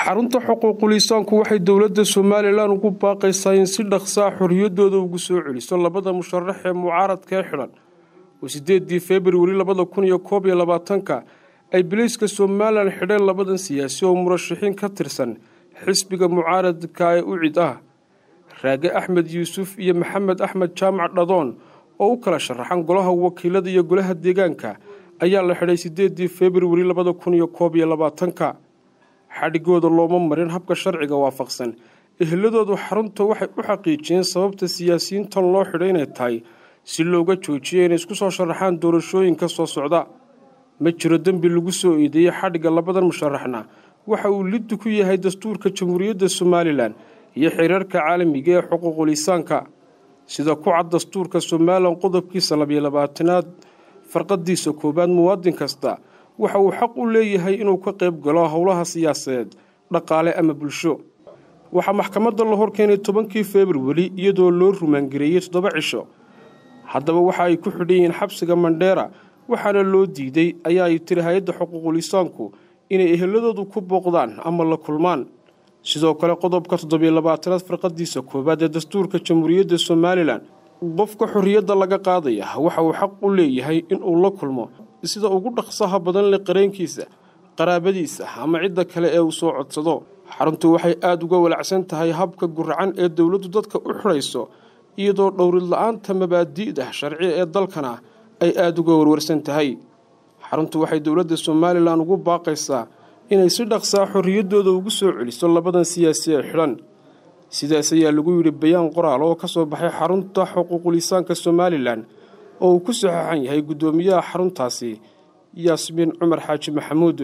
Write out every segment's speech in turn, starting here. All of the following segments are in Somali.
xarunta xuquuqul insaanku waxay dowladda somalilan ugu baaqaysaa in si dhaqsaa xorriyadooda ugu soo celiso labada musharax ee mucaaradka ee xidhan oo sideedii februari labada kun iyo koob iyo labaatanka ay bilayska somalilan xidheen labadan siyaasi oo murashaxiin ka tirsan xisbiga mucaaradka ee ucid ah raage axmed yuusuf iyo maxamed axmed jaamac dhadoon oo u kala sharaxan golaha wakiilada iyo golaha deegaanka ayaa la xidhay sideedii februari labada kun iyo koob iyo labaatanka xadhigooda looma marin habka sharciga waafaqsan eheladoodu xarunta waxay u xaqiijiyeen sababta siyaasiyiintan loo xidhay inay tahay si looga joojiyo inay isku soo sharaxaan doorashooyinka soo socda ma jiro dembi lagu soo eedeeyey xadhigga labadan musharaxna waxa uu liddu ku yahay dastuurka jamhuuriyadda somalilan iyo xiriirka caalamiga ee xuquuqul insaanka sida ku cad dastuurka somalilan qodobkiisa labiyo labaatanaad farqadiisa koowaad muwaadin kasta waxa uu xaq u leeyahay inuu ka qayb galo howlaha siyaasadeed dhaqaale ama bulsho waxaa maxkamadda la horkeenay tobankii februari iyadoo loo rumaangareeyey toddoba cisho haddaba waxa ay ku xidhan yihiin xabsiga mandheera waxaana loo diiday ayaa ay tiri hay-adda xuquuqul insaanku inay eheladoodu ku booqdaan ama la kulmaan sidoo kale qodobka toddobiyo labaatanaad farqadiisa koowaad ee dastuurka jamhuuriyadda somalilan qofka xorriyadda laga qaadaya waxa uu xaq u leeyahay inuu la kulmo sida ugu dhaqsaha badan leh qareenkiisa qaraabadiisa ama cidda kale ee uu soo codsado xaruntu waxay aada uga walacsan tahay habka guracan ee dowladdu dadka u xidhayso iyadoo dhowrid la-aanta mabaadi'da sharci ee dalkana ay aada uga warwarsan tahay xaruntu waxay dowladda somalilan ugu baaqaysaa inay si dhaqsaa xorriyaddooda ugu soo celiso labadan siyaasi ee xidhan sidaas ayaa lagu yidhi bayaan qoraal oo ka soo baxay xarunta xuquuqul insaanka somalilan oo uu ku saxeixan yahay guddoomiyaha xaruntaasi yaasmiin cumar xaaji maxamuud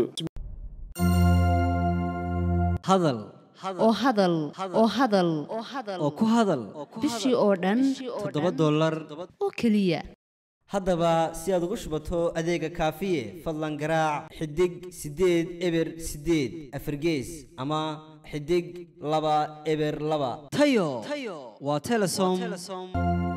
hadal oo hadal oo hadal oo ku hadal bishii oo dhan toddoba dollar oo keliya haddaba si aad ugu shubato adeega kaafiye fadlan garaac xidig siddeed eber siddeed afargees ama xidig laba eber laba tayo waa telesom